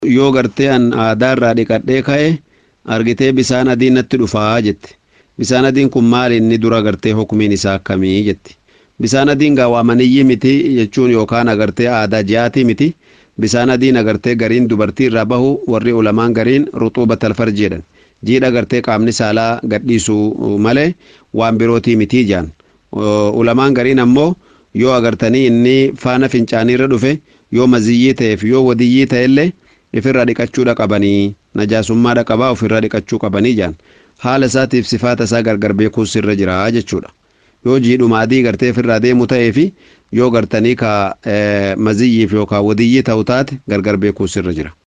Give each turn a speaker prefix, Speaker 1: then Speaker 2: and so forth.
Speaker 1: yoo gartee an aadaarraa dhiqadhee ka'e argitee bisaan adiin natti dhufaa jette bisaan adiin kun maali inni dura gartee hukumiin isaa akkamii jetti bisaan adiin gaa waa maniyyii miti jechuun yookaan agartee aadaa ji'aatii miti bisaan adiin agartee gariin dubartii irraa bahu warri ulamaan gariin ruxuubat alfarji jedhan jiidha gartee qaamni saalaa gadhiisu malee waan birootii mitii jaan ulamaan gariin ammoo yoo agartanii inni faana fincaaniirra dhufe yoo maziyyii ta'eef yoo wadiyyii ta'ellee ifirra dhiqachuudha qabanii najaasummaadha qabaa ofirra dhiqachuu qabanii jaan haala isaatiif sifaata isaa gargar beekuus irra jira jechuudha yoo jiidhuma adii gartee ofirraa deemu ta'ee fi yoo gartanii ka maziyyiif yookaan wadiyyii ta'u taate gargar beekuus irra jira.